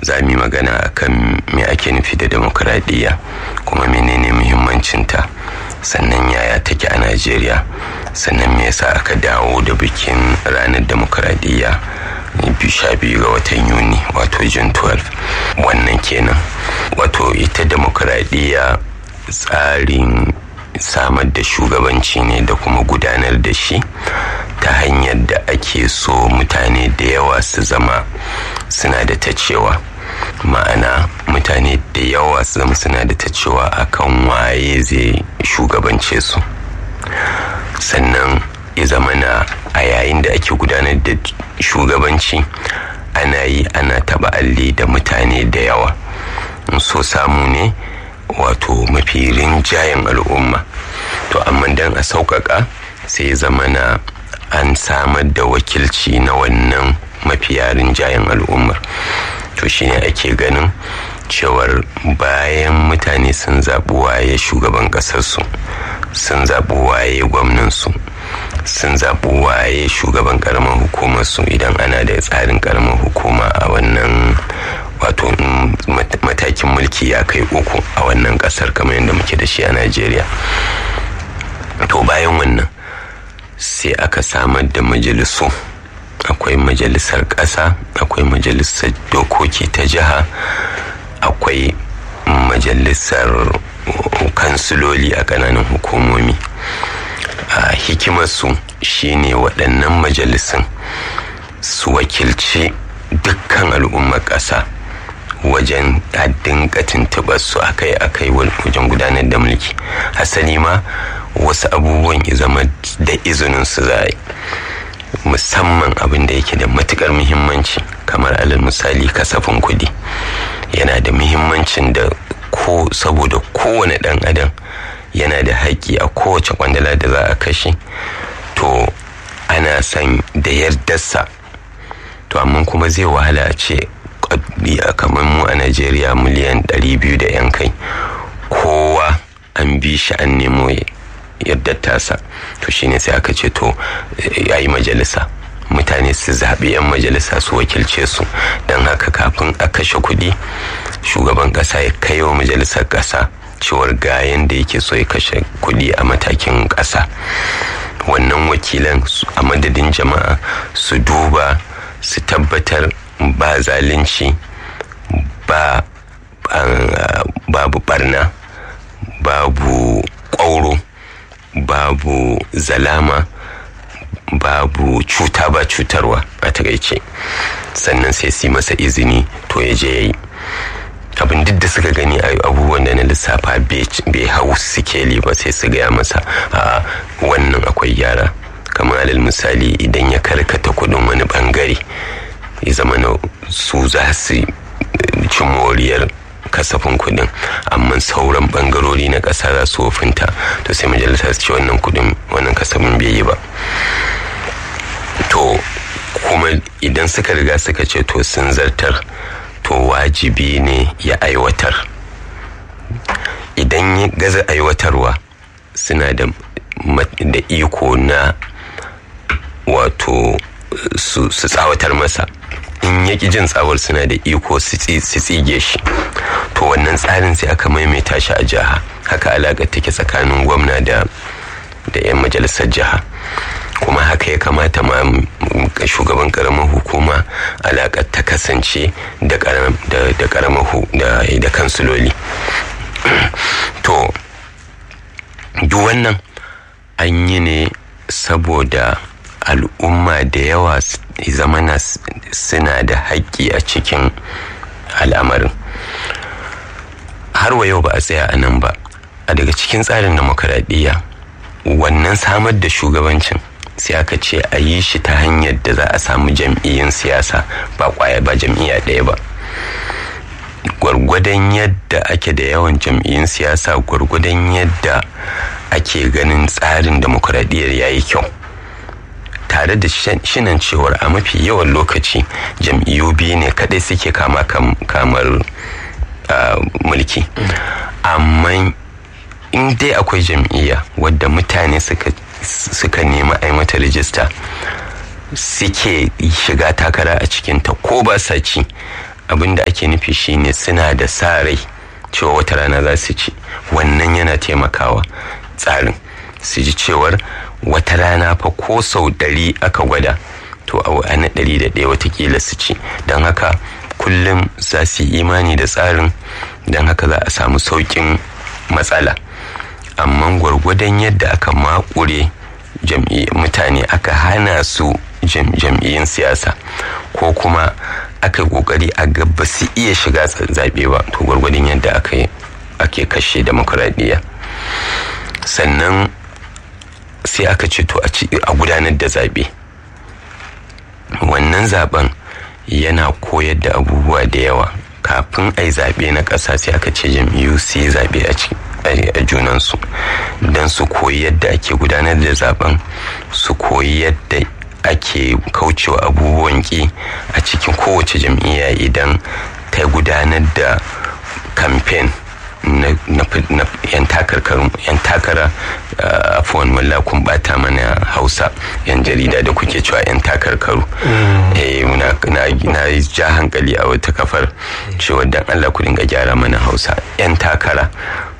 za mu yi magana akan me ake nufi da demokuraɗiyya kuma menene muhimmancinta sannan yaya take a najeriya sannan me yasa aka dawo da bikin ranar demokuraɗiyya sha biyu ga watan yuni wato june 12 wannan kenan wato ita demokuraɗiyya tsarin samar da shugabanci ne da kuma gudanar da shi ta hanyar da ake so mutane da yawa su zama suna da ta cewa ma'ana mutane da yawa su zama suna da ta cewa akan waye zai shugabance su sannan ya zama na a yayin da ake gudanar da shugabanci ana yi ana taba alli da mutane da yawa so samu ne wato mafi rinjayen al'umma to amma dan a sauƙaƙa sai zama na an samar da wakilci na wannan mafiya rinjayen al'ummar to shine ake ganin cewar bayan mutane sun zaɓi waye shugaban ƙasarsu sun zaɓi waye gwamnansu sun zaɓi waye shugaban ƙaramin hukumarsu idan ana da tsarin ƙaramin hukuma a wannan wato matakin mulki ya kai uku a wannan ƙasar kamar yadda muke da shi a najeriya to bayan wannan sai aka samar da majalisu akwai majalisar ƙasa akwai majalisar dokoki ta jiha akwai majalisar kansiloli a ƙananan hukumomi a hikimarsu shine waɗannan majalisun su wakilci dukkan al'ummar ƙasa wajen dinga tuntuɓar su akai-akai wajen gudanar da mulki hasali ma wasu abubuwan ya zama da izinin su za yi musamman abin da yake da matukar muhimmanci kamar alal misali kasafin kuɗi yana da muhimmancin da ko saboda kowane ɗan adam yana da haƙƙi a kowace kwandala da za a kashe to ana son da yardarsa to amma kuma zai wahala a ce kamar mu a najeriya miliyan 200 da yan kai kowa an bi shi an nemo yadda tasa to shine sai aka ce to ya yi majalisa mutane su zaɓi 'yan majalisa su wakilce su don haka kafin a kashe kuɗi shugaban ƙasa ya kai wa majalisar ƙasa cewar ga yadda yake so ya kashe kuɗi a matakin ƙasa wannan wakilan a madadin jama'a su duba su tabbatar ba zalunci ba babu barna babu ƙwauro babu zalama babu cuta ba cutarwa a takaice sannan sai su masa izini to ya je ya yi abin duk da suka gani a abubuwan da na lissafa bai hau sikeli ba sai su gaya masa a wannan akwai gyara kamar alal misali idan ya karkata kudin wani bangare ya zama na su za su ci moriyar kasafin kudin amma sauran bangarori na ƙasa za su wofinta to sai majalisa su ce wannan kudin wannan kasafin bai yi ba to kuma idan suka riga suka ce to sun zartar to wajibi ne ya aiwatar idan ya gaza aiwatarwa suna da da iko na wato su tsawatar masa in ya jin tsawar suna da iko su tsige shi to wannan tsarin sai aka maimaita shi a jiha haka alaƙa take tsakanin gwamna da da 'yan majalisar jiha kuma haka ya kamata ma shugaban karamar hukuma alaƙar ta kasance da karamar da kansuloli to duk wannan an yi ne saboda al'umma da yawa zamana suna da haƙƙi a cikin al'amarin har wa yau ba a tsaya a nan ba a daga cikin tsarin demokaradiyya wannan samar da shugabancin sai aka ce a yi shi ta hanyar da za a samu jam'iyyun siyasa ba kwaya ba jam'iyya ɗaya ba gwargwadon yadda ake da yawan jam'iyyun siyasa gwargwadon yadda ake ganin tsarin demokuraɗiyyar ya yi kyau tare da shinan cewar a mafi yawan lokaci jam'iyyu biyu ne kadai suke kama kamar mulki amma in dai akwai jam'iyya wadda mutane suka suka nemi a mata rijista suke shiga takara a cikinta ko ba sa ci abin da ake nufi shine suna da sa rai cewa wata rana za su ci wannan yana taimakawa tsarin su ji cewar wata rana fa ko sau ɗari aka gwada to a na ɗari da ɗaya watakila su ci don haka kullum za su yi imani da tsarin don haka za a samu sauƙin matsala amma gwargwadon yadda aka makure mutane aka hana su jam'iyyun siyasa ko kuma aka yi kokari a ga ba su iya shiga zaɓe ba to gwargwadon yadda ake kashe demokuraɗiyya sannan sai aka ce to a gudanar da zaɓe wannan zaben yana koyar da abubuwa da yawa kafin a yi zaɓe na ƙasa sai aka ce jam'iyyu su yi zaɓe a junansu don su koyi yadda ake gudanar da zaben su koyi yadda ake kaucewa abubuwan ki a cikin kowace jam'iyya idan ta gudanar da kamfen na yan takara afuwan mulla kun bata mana hausa yan jarida da kuke cewa yan takarkaru na ja hankali a wata kafar cewa dan allah ku dinga gyara mana hausa yan takara